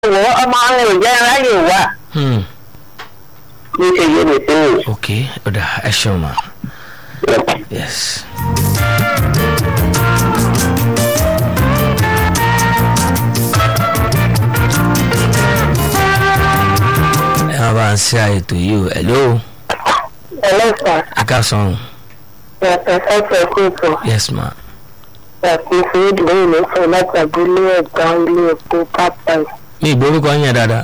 wọ́ ọmọ àwọn òjẹ́ ráyè wà Hmm. ní ṣe yé mi sí mi. ok ọ̀dà ẹ ṣeun ma yes. ẹ máa bá ń ṣe àìtò yìí o hello ẹlẹ́sà ẹ ká sọ̀rùn yàtọ̀ sẹ́sẹ̀ kóòtù yes ma yàtọ̀ sí ìdílé ìlẹ́sẹ̀ láti abúlé ẹ̀gbá ilé epo part-time. mi ìgbórúkọ yẹn dáadáa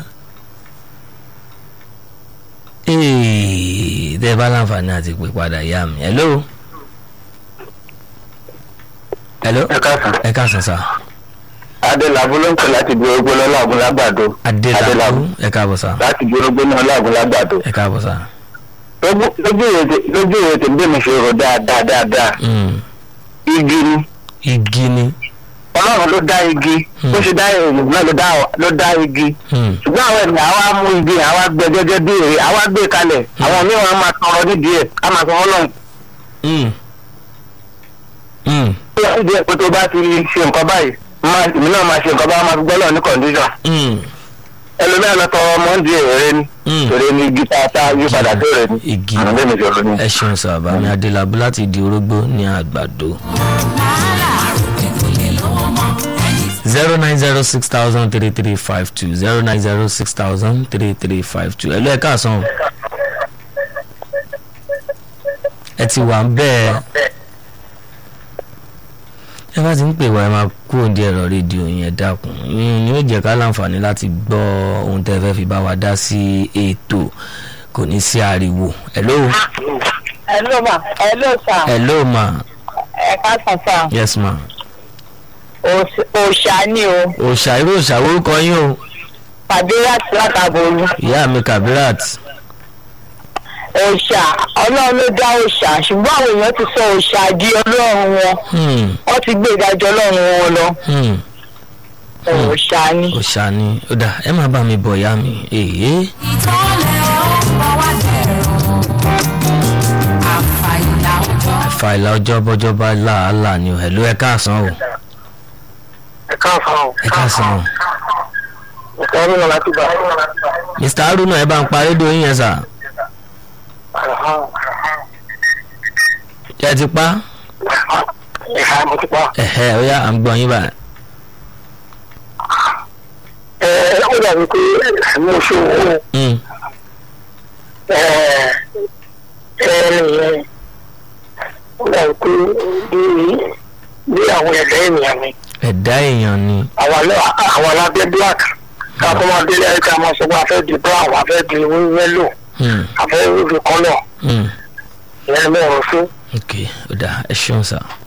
ee tẹ́ ẹ bá láǹfààní àti pè padà yá mi hello hello ẹ káàsán. ẹ ká sàn sá adélábù ló ń pè láti bí orógbó lọ́la ògùn lágbàdo. adélábù ẹ káàbọ̀ sá láti bí orógbó náà láàgùn lágbàdo. ẹ káàbọ̀ sá. lójú ìrètè lójú ìrètè bí mi ṣe rò dáadáa dáadáa Mm. igi ni igi ni ọlọ́run ló dá igi bó ṣe dá èèyàn náà ló dá ló dá igi Mm. ṣùgbọ́n àwọn ènìyàn àwa mú igi àwa gbẹ gẹ́gẹ́ bí èrè àwa gbé kalẹ̀ àwọn mìíràn á máa tọrọ nídìí ẹ̀ á máa sọ ọlọ́run Mm. Mm. tó yà nídìí ẹ̀ pé tó bá ti ṣe nǹkan báyìí máa èmi náà máa ṣe nǹkan báyìí máa fi gbọ́ lọ́ọ̀ ní kọ̀ǹdíṣọ̀n Mm. ẹlòmíràn lọ tọrọ ọmọ ń di èrè ni Mm. èrè ni igi tá a tá a yí padà tó rẹ̀ ni igi àwọn bẹ́ẹ̀ mi ṣòro ni. ẹ ṣeun sá bàmí adélábù láti di orógbó ní àgbàdo. zero nine zero six thousand three three five two zero nine zero six thousand three three five two ẹ lọ ẹ káàsán o. ẹ ti wà ń bẹ́ẹ̀ ẹ bá ti ń pè wá ẹ máa kú òǹdí ẹ̀rọ rédíò yẹn dákun yín ni ó jẹ́ ká láǹfààní láti gbọ́ ohun tẹ́ fẹ́ fi bá wa dá sí ètò kò ní sí ariwo hello hello ma hello sir hello ma ẹ káàsán sir yes ma òòṣà ni o òòṣà irú òòṣà orúkọ yín o pàdé láti látàbọ̀lù ìyá mi kabirat òòṣà ọlọ́run ló dá òòṣà ṣùgbọ́n àwọn èèyàn ti sọ òòṣà di ọlọ́run wọn hmm, wọ́n ti gbé ìdájọ́ ọlọ́run wọn lọ hmm, òòṣà ni. òòṣà ni ó dà ẹ má bá mi bọ̀ ìyá mi èyí ìtọ́lẹ̀ ọ̀pọ̀ wá dẹ̀rọ̀ àfàìlà ọjọ́. fàìlà ọjọ́ bọ́jọ́ bá làálàá ni o hello ẹ káàsán o ẹ káàsán o. ẹ káàsán o ìkọ́ mi náà láti gbà. mr haruna ẹ bá ń pa rédíò yín yẹn sà ẹ ti pa ẹ̀ka mo ti pa. ẹ̀hẹ́ ó yá à ń gbọ́ yín báyìí ẹ ẹ ó dàbí pé mo ṣe owó Hmm, ẹ ẹ nìyẹn ó dàbí pé bí bí àwọn ẹ̀dá ènìyàn ni ẹ̀dá èèyàn ni àwọn alẹ́- àwọn alábẹ́ black ká tó máa délé ẹ̀ka máa sọ pé a fẹ́ di brown a fẹ́ di yellow Hmm, a fẹ́ di colour hmm, ìyẹn ni mo rò fún. ok ó dà ẹ ṣeun sà.